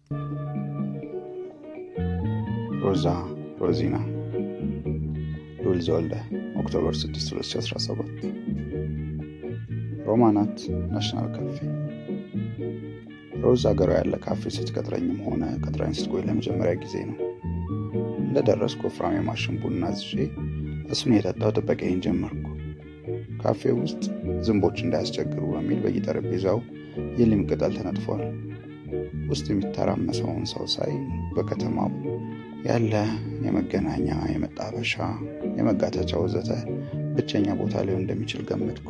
ሮዛ ሮዚና ሉል ዘወልደ ኦክቶበር 6 2017 ሮማናት ናሽናል ካፌ ሮዝ አገሯ ያለ ካፌ ስትቀጥረኝም ሆነ ቀጥራኝ ስትቆይ ለመጀመሪያ ጊዜ ነው። እንደደረስኩ ወፍራም የማሽን ቡና አዝዤ እሱን የጠጣው ጥበቃዬን ጀመርኩ። ካፌ ውስጥ ዝንቦች እንዳያስቸግሩ በሚል በየጠረጴዛው የሊም ቅጠል ተነጥፏል። ውስጥ የሚተራመሰውን ሰው ሳይ በከተማው ያለ የመገናኛ፣ የመጣበሻ፣ የመጋተቻ ወዘተ ብቸኛ ቦታ ሊሆን እንደሚችል ገመትኩ።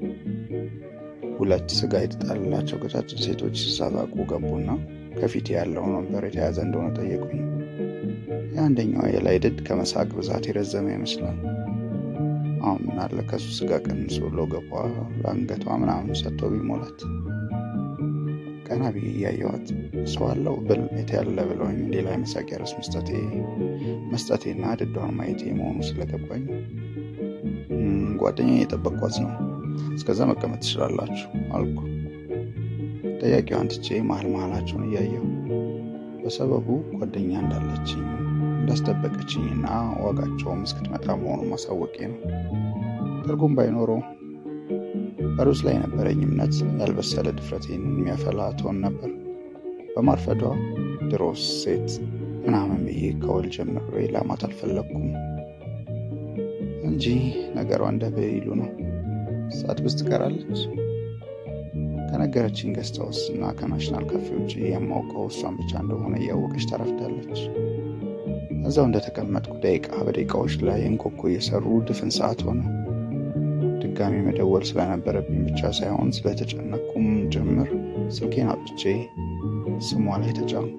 ሁለት ስጋ የተጣለላቸው ቀጫጭን ሴቶች ሲሳሳቁ ገቡና ከፊት ያለውን ወንበር የተያዘ እንደሆነ ጠየቁኝ። የአንደኛዋ የላይ ድድ ከመሳቅ ብዛት የረዘመ ይመስላል። አሁን ምናለ ከሱ ስጋ ቀንሶ ለገቧ ለአንገቷ ምናምን ሰጥቶ ቢሞላት። ቀና ብዬ እያየዋት ሰው አለው ብል ያለ ብለውኝ ሌላ የመሳቂያ ርዕስ መስጠቴ መስጠቴና ድዷን ማየቴ መሆኑ ስለገባኝ ጓደኛ የጠበቋት ነው እስከዛ መቀመጥ ትችላላችሁ አልኩ። ጠያቂዋን ትቼ መሀል መሀላቸውን እያየው በሰበቡ ጓደኛ እንዳለችኝ እንዳስጠበቀችኝና ዋጋቸውም እስክትመጣ መሆኑን ማሳወቄ ነው። ትርጉም ባይኖረው በሩዝ ላይ የነበረኝ እምነት ያልበሰለ ድፍረቴን የሚያፈላ ትሆን ነበር። በማርፈዷ ድሮስ ሴት ምናምን ብዬ ከወል ጀምሬ ላማት አልፈለግኩም እንጂ ነገሯ እንደ ብይሉ ነው። ሳትብስ ትቀራለች። ከነገረችኝ ገስታውስ እና ከናሽናል ካፌ ውጭ የማውቀው እሷን ብቻ እንደሆነ እያወቀች ታረፍዳለች። እዛው እንደተቀመጥኩ ደቂቃ በደቂቃዎች ላይ እንኮኮ እየሰሩ ድፍን ሰዓት ሆነ። ድጋሚ መደወል ስለነበረብኝ ብቻ ሳይሆን ስለተጨነኩም ጭምር ስልኬን አውጥቼ ስሟ ላይ ተጫንኩ።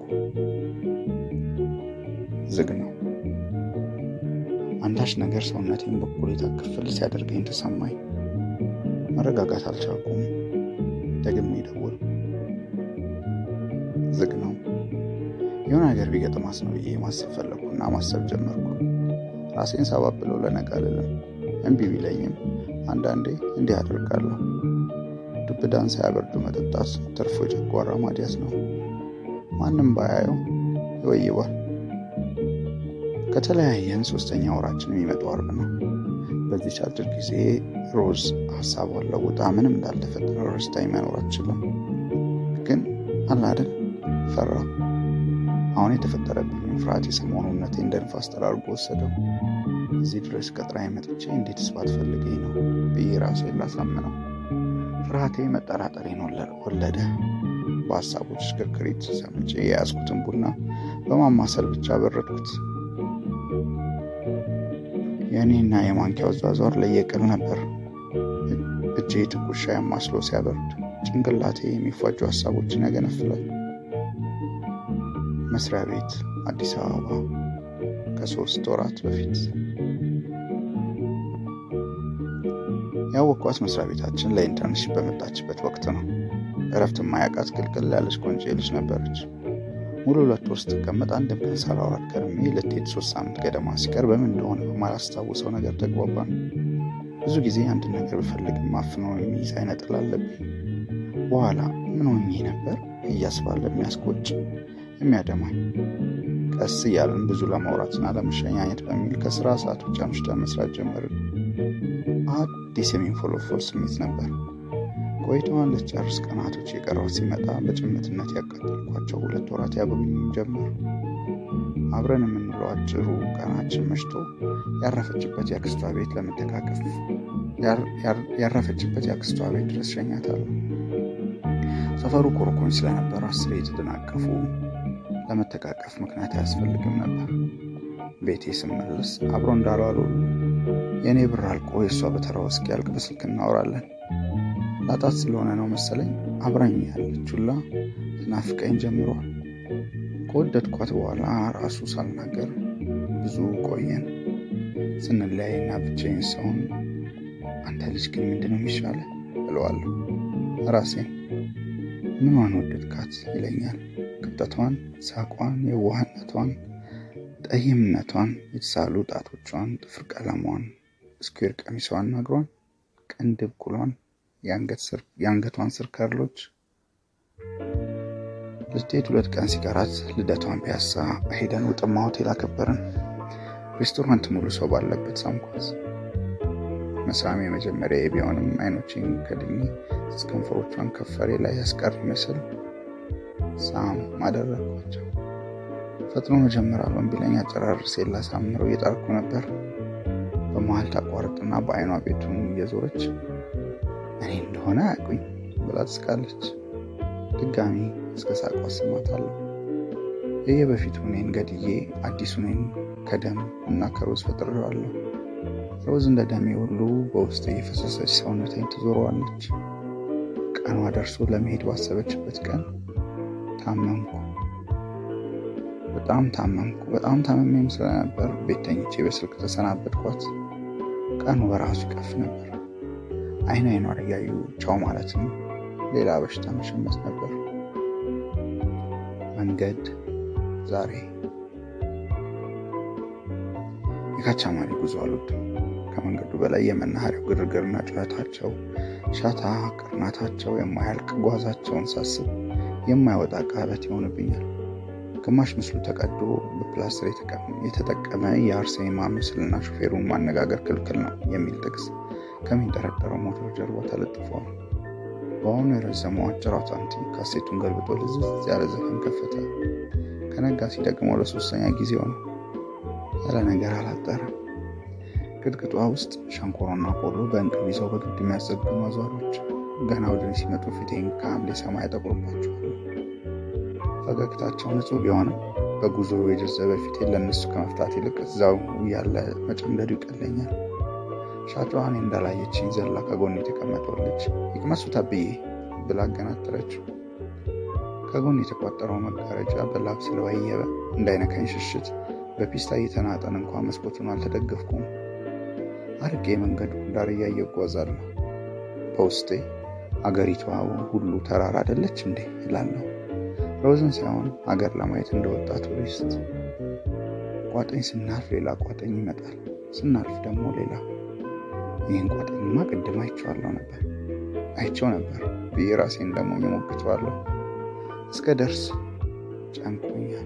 ዝግ ነው። አንዳች ነገር ሰውነቴን በኩሌታ ክፍል ሲያደርገኝ ተሰማኝ። መረጋጋት አልቻልኩም። ደግሜ ደወልኩ። ዝግ ነው። የሆነ ነገር ቢገጥማስ ነው ብዬ ማሰብ ፈለግኩና ማሰብ ጀመርኩ። ራሴን ሳባብለው ለነገ አልልም። እምቢ ቢለኝም አንዳንዴ እንዲህ አደርጋለሁ። ዱብዳን ሳያበርዱ መጠጣት ትርፎ የጨጓራ ማዲያት ነው። ማንም ባያየው ይወይባል። ከተለያየን ሶስተኛ ወራችን የሚመጣው አርብ ነው። በዚች አጭር ጊዜ ሮዝ ሀሳቧን ለውጣ ምንም እንዳልተፈጠረ ረስታኝ መኖር አትችልም። ግን አላደል ፈራ። አሁን የተፈጠረብኝ ፍርሃት የሰሞኑነቴ እንደ ንፋስ ጠራርጎ ወሰደው። እዚህ ድረስ ቀጥራኝ መጥቼ እንዴትስ ባትፈልገኝ ነው ብዬ ራሴን ላሳምነው። ፍርሃቴ መጠራጠሬን ወለደ። በሀሳቦች ሽክርክሪት ሰምጬ የያዝኩትን ቡና በማማሰል ብቻ በረድኩት። የእኔና የማንኪያው አዟዟር ለየቅል ነበር። እጄ ትኩሻ ያማስሎ ሲያበርድ ጭንቅላቴ የሚፏጁ ሀሳቦችን ያገነፍላል። መስሪያ ቤት አዲስ አበባ ከሶስት ወራት በፊት ያወቅኳት መስሪያ ቤታችን ለኢንተርንሽፕ በመጣችበት ወቅት ነው። እረፍት ማያውቃት ቅልቅል ያለች ቆንጆ ልጅ ነበረች። ሙሉ ሁለት ወር ስትቀመጥ አንድም ቀን ሳላወራት ከርሜ ልትሄድ ሶስት ሳምንት ገደማ ሲቀር በምን እንደሆነ በማላስታውሰው ነገር ተግባባን። ብዙ ጊዜ አንድ ነገር ብፈልግም ማፍኖ የሚይዝ አይነት ጥል አለብኝ። በኋላ ምን ሆኜ ነበር እያስባለ የሚያስቆጭ የሚያደማኝ። ቀስ እያለን ብዙ ለማውራትና ለመሸኛኘት በሚል ከስራ ሰዓት ውጭ አምሽተን መስራት ጀመርን። አዲስ የሚንፎለፎል ስሜት ነበር። ቆይታዋን ልትጨርስ ቀናቶች የቀረው ሲመጣ በጭምትነት ያቃጠልኳቸው ሁለት ወራት ያበሉኝ ጀመር። አብረን የምንለው አጭሩ ቀናችን መሽቶ ያረፈችበት የአክስቷ ቤት ለመተቃቀፍ ያረፈችበት የአክስቷ ቤት ድረስ ሸኛታለሁ። ሰፈሩ ኮርኮኝ ስለነበር አስሬ የተደናቀፉ ለመተቃቀፍ ምክንያት አያስፈልግም ነበር። ቤቴ ስመለስ አብሮ እንዳልዋሉ የእኔ ብር አልቆ የእሷ በተራው እስኪያልቅ በስልክ እናወራለን። ላጣት ስለሆነ ነው መሰለኝ አብራኝ ያለች ሁላ ትናፍቀኝ ጀምሯል። ከወደድኳት በኋላ ራሱ ሳልናገር ብዙ ቆየን። ስንለያይና ብቻዬን ሰውን አንተ ልጅ ግን ምንድነው የሚሻለ እለዋለሁ። ራሴን ምኗን ወደድካት ይለኛል። ቅብጠቷን፣ ሳቋን፣ የዋህነቷን፣ ጠይምነቷን፣ የተሳሉ ጣቶቿን፣ ጥፍር ቀለሟን፣ ስኩዌር ቀሚሷን፣ እግሯን፣ ቅንድብ ቁሏን፣ የአንገቷን ስር ከርሎች ልትሄድ ሁለት ቀን ሲቀራት ልደቷን ፒያሳ ሄደን ውጥማ ሆቴል አከበርን። ሬስቶራንት ሙሉ ሰው ባለበት ሳምኳት። መሳሜ የመጀመሪያ ቢሆንም አይኖችን ከድኜ ከንፈሮቿን ከፈሬ ላይ ያስቀር ይመስል ሳም አደረግኳቸው። ፈጥኖ መጀመር አልሆን ቢለኝ አጨራርሴ ላሳምረው እየጣርኩ ነበር። በመሀል ታቋርጥና በአይኗ ቤቱን እየዞረች እኔ እንደሆነ አያውቁኝ ብላ ትስቃለች። ድጋሚ እስከ ሳቋ ስማታለሁ። የየበፊቱ እኔን ገድዬ አዲሱ እኔን ከደም እና ከሮዝ ፈጥሬዋለሁ። ሮዝ እንደ ደሜ ሁሉ በውስጥ እየፈሰሰች ሰውነቴን ትዞረዋለች። ቀኗ ደርሶ ለመሄድ ባሰበችበት ቀን ታመምኩ። በጣም ታመምኩ። በጣም ታመሜም ስለነበር ቤት ተኝቼ በስልክ ተሰናበትኳት። ቀኑ በራሱ ይቀፍ ነበር። አይን አይኗን እያዩ ቻው ማለትም ሌላ በሽታ መሸመት ነበር። መንገድ ዛሬ የካቻማሪ ጉዞ አልወድም። ከመንገዱ በላይ የመናኸሪያው ግርግርና ጩኸታቸው፣ ሻታ ቅርናታቸው፣ የማያልቅ ጓዛቸውን ሳስብ የማይወጣ ቃበት ይሆንብኛል። ግማሽ ምስሉ ተቀዶ በፕላስተር የተጠቀመ የአርሴማ ምስልና ሹፌሩን ማነጋገር ክልክል ነው የሚል ጥቅስ ከሚንጠረጠረው ሞተር ጀርባ ተለጥፈዋል። በአሁኑ የረዘመው አጭር አውታንቲክ ካሴቱን ገልብጦ ልዝዝ ያለ ዘፈን ከፈተ። ከነጋ ሲደግመው ለሶስተኛ ጊዜው ነው። ያለ ነገር አላጠረም። ግድግጧ ውስጥ ሸንኮሮና ቆሎ በእንቅብ ይዘው በግድ የሚያዘግሙ አዟሪዎች ገና ወደ እኔ ሲመጡ ፊቴን ከሐምሌ ሰማይ ያጠቁርባቸዋል። ፈገግታቸው ንጹሕ ቢሆንም በጉዞ የጀዘበ ፊቴን ለእነሱ ከመፍታት ይልቅ እዛው ያለ መጨምደዱ ይቀለኛል። ሻጫዋን እንዳላየችኝ ዘላ ከጎን የተቀመጠው ልጅ ይቅመሱ ተብዬ ብላ አገናጠረችው። ከጎን የተቋጠረው መጋረጃ በላብ ስለወየበ እንዳይነካኝ ሽሽት በፒስታ እየተናጠን እንኳ መስኮቱን አልተደገፍኩም። አርቄ መንገዱ ዳር እያየ እጓዛለሁ። በውስጤ አገሪቷ ሁሉ ተራራ አይደለች እንዴ እላለሁ። ሮዝን ሳይሆን ሀገር ለማየት እንደወጣ ቱሪስት። ቋጠኝ ስናልፍ ሌላ ቋጠኝ ይመጣል፣ ስናልፍ ደግሞ ሌላ። ይህን ቋጠኝማ ቅድም አይቼዋለሁ ነበር አይቼው ነበር ብዬ ራሴን ደግሞ እሞግተዋለሁ። እስከ ደርስ ጨንቆኛል።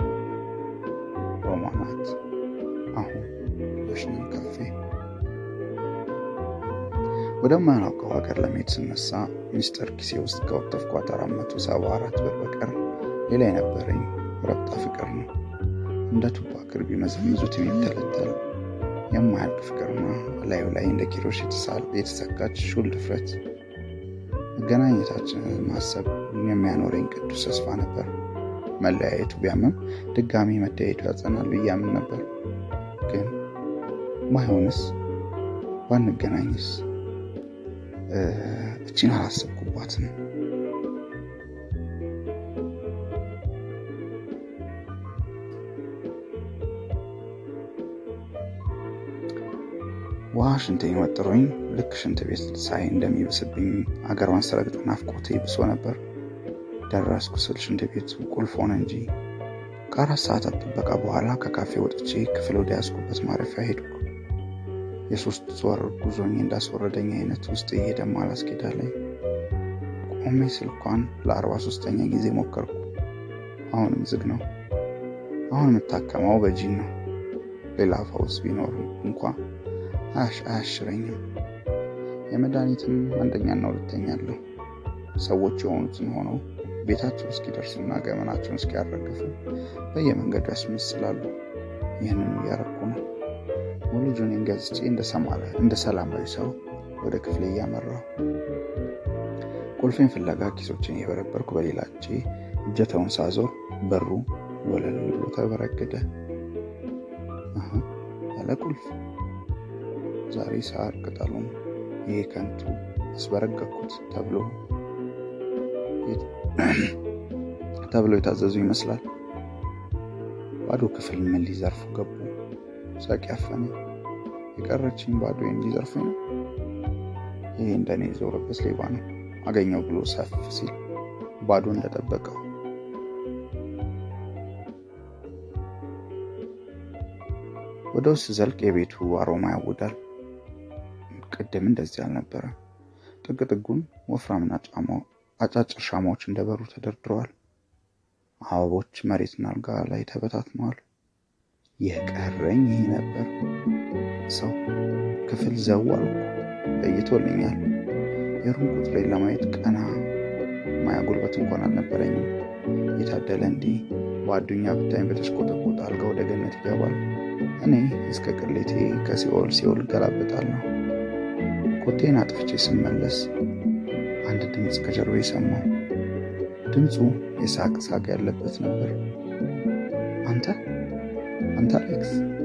ሮማናት አሁን በሽንን ካፌ ወደማያውቀው ሀገር ለመሄድ ስነሳ ሚስጥር ኪሴ ውስጥ ከወጠፍኳት አራት መቶ ሰባ አራት ብር በቀር ሌላ የነበረኝ ረብጣ ፍቅር ነው። እንደ ቱባ ክር ቢመዘምዙት የሚተለተል የማያልቅ ፍቅርና ላዩ ላይ እንደ ኪሮሽ የተሰካች ሹል ድፍረት። መገናኘታችንን ማሰብ የሚያኖረኝ ቅዱስ ተስፋ ነበር። መለያየቱ ቢያምም ድጋሚ መለያየቱ ያጸናል ብዬ አምን ነበር። ግን ባይሆንስ ባንገናኝስ? እቺን አላሰብኩባትም። ውሃ ሽንቴን ወጥሮኝ ልክ ሽንት ቤት ሳይ እንደሚብስብኝ አገሯን ስረግጥ ናፍቆቴ ብሶ ነበር። ደረስኩ ስል ሽንት ቤቱ ቁልፍ ሆነ እንጂ ከአራት ሰዓታት ጥበቃ በኋላ ከካፌ ወጥቼ ክፍል ወደ ያዝኩበት ማረፊያ ሄድኩ። የሶስት ወር ጉዞኝ እንዳስወረደኝ አይነት ውስጥ እየሄደም አላስኬዳለኝ። ቆሜ ስልኳን ለአርባ ሶስተኛ ጊዜ ሞከርኩ። አሁንም ዝግ ነው። አሁን የምታከመው በጂን ነው። ሌላ ፈውስ ቢኖር እንኳ አያሽረኝም። የመድኃኒትም አንደኛና ሁለተኛ አለው። ሰዎች የሆኑትን ሆነው ቤታቸው እስኪደርሱና ገመናቸውን እስኪያረግፉ በየመንገዱ ያስመስላሉ። ይህንን እያረኩ ነው። ሙሉ ጁኔን ገዝቼ እንደ ሰላማዊ ሰው ወደ ክፍሌ እያመራሁ ቁልፌን ፍለጋ ኪሶችን እየበረበርኩ በሌላ እጄ እጀታውን ሳዞር በሩ ወለል ብሎ ተበረገደ። ያለ ቁልፍ ዛሬ ሳር ቅጠሉን ይሄ ከንቱ አስበረገኩት ተብሎ ተብሎ የታዘዙ ይመስላል። ባዶ ክፍል ምን ሊዘርፉ ገቡ? ሳቅ ያፈነ የቀረችኝ ባዶ ሊዘርፉ ነው። ይሄ እንደኔ የዞረበት ሌባ ነው አገኘው ብሎ ሰፍ ሲል ባዶ እንደጠበቀው ወደ ውስጥ ዘልቅ የቤቱ አሮማ ያውዳል። ቅድም እንደዚህ አልነበረ። ጥግ ጥጉን ወፍራምና ጫማው አጫጭር ሻማዎች እንደበሩ ተደርድረዋል። አበቦች መሬትና አልጋ ላይ ተበታትነዋል። የቀረኝ ይህ ነበር። ሰው ክፍል ዘው አልኩ። ለይቶልኛል። የሩም ቁጥሬን ለማየት ቀና ማያ ጉልበት እንኳን አልነበረኝም። የታደለ እንዲህ በአዱኛ ብታኝ በተሽቆጠቆጠ አልጋ ወደ ገነት ይገባል። እኔ እስከ ቅሌቴ ከሲኦል ሲኦል እገላበጣለሁ። ኮቴን አጥፍቼ ስመለስ አንድ ድምፅ ከጀርባ ሰማሁ። ድምፁ የሳቅ ሳቅ ያለበት ነበር። አንተ አንተ አሌክስ